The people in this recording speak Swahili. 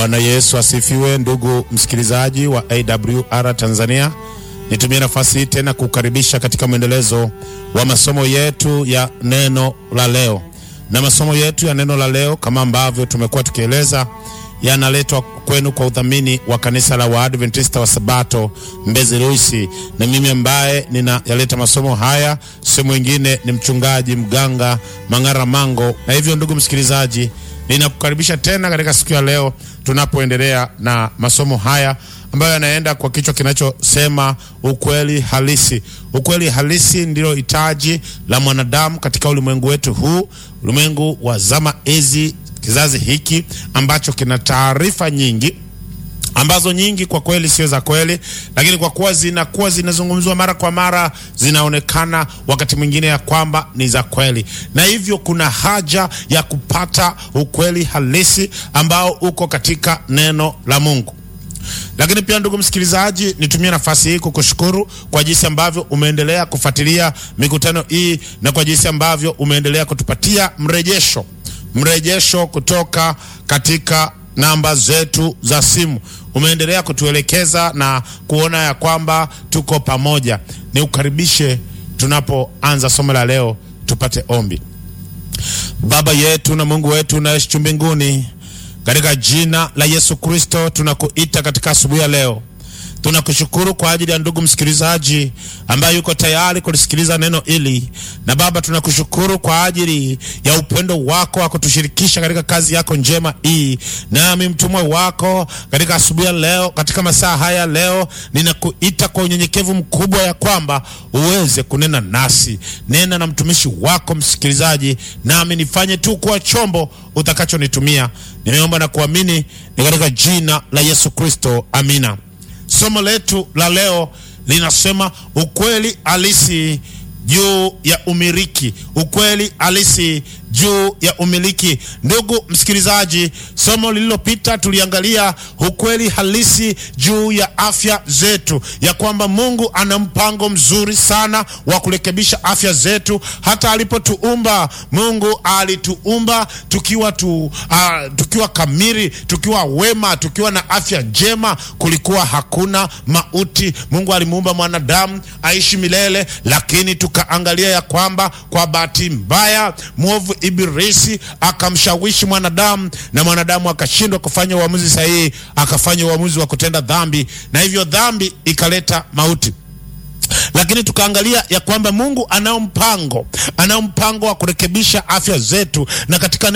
Bwana Yesu asifiwe, ndugu msikilizaji wa AWR Tanzania. Nitumie nafasi hii tena kukaribisha katika mwendelezo wa masomo yetu ya neno la leo, na masomo yetu ya neno la leo kama ambavyo tumekuwa tukieleza yanaletwa kwenu kwa udhamini wa kanisa la Waadventista wa Sabato Mbezi Luisi, na mimi ambaye ninayaleta masomo haya si mwingine ni mchungaji mganga Mang'ara Mango. Na hivyo ndugu msikilizaji, ninakukaribisha tena katika siku ya leo tunapoendelea na masomo haya ambayo yanaenda kwa kichwa kinachosema ukweli halisi. Ukweli halisi ndilo hitaji la mwanadamu katika ulimwengu wetu huu, ulimwengu wa zama hizi kizazi hiki ambacho kina taarifa nyingi ambazo nyingi kwa kweli sio za kweli, lakini kwa kuwa zinakuwa zinazungumzwa mara kwa mara, zinaonekana wakati mwingine ya kwamba ni za kweli, na hivyo kuna haja ya kupata ukweli halisi ambao uko katika neno la Mungu. Lakini pia ndugu msikilizaji, nitumie nafasi hii kukushukuru kwa jinsi ambavyo umeendelea kufuatilia mikutano hii na kwa jinsi ambavyo umeendelea kutupatia mrejesho mrejesho kutoka katika namba zetu za simu. Umeendelea kutuelekeza na kuona ya kwamba tuko pamoja. Ni ukaribishe tunapoanza somo la leo, tupate ombi. Baba yetu na Mungu wetu unaishi mbinguni, katika jina la Yesu Kristo tunakuita katika asubuhi ya leo tunakushukuru kwa ajili ya ndugu msikilizaji ambaye yuko tayari kulisikiliza neno hili, na Baba, tunakushukuru kwa ajili ya upendo wako wa kutushirikisha katika kazi yako njema hii. Nami mtumwa wako katika asubuhi ya leo, katika masaa haya leo, ninakuita kwa unyenyekevu mkubwa ya kwamba uweze kunena nasi. Nena na mtumishi wako msikilizaji, nami nifanye tu kuwa chombo utakachonitumia. Nimeomba na kuamini ni katika jina la Yesu Kristo, amina. Somo letu la leo linasema ukweli halisi juu ya umiliki. Ukweli halisi juu ya umiliki. Ndugu msikilizaji, somo lililopita tuliangalia ukweli halisi juu ya afya zetu, ya kwamba Mungu ana mpango mzuri sana wa kurekebisha afya zetu. Hata alipotuumba Mungu alituumba tukiwa tu, uh, tukiwa kamili, tukiwa wema, tukiwa na afya njema, kulikuwa hakuna mauti. Mungu alimuumba mwanadamu aishi milele, lakini tukaangalia ya kwamba kwa bahati mbaya mwovu Ibilisi akamshawishi mwanadamu na mwanadamu akashindwa kufanya uamuzi sahihi, akafanya uamuzi wa kutenda dhambi, na hivyo dhambi ikaleta mauti. Lakini tukaangalia ya kwamba Mungu anao mpango, anao mpango wa kurekebisha afya zetu, na katika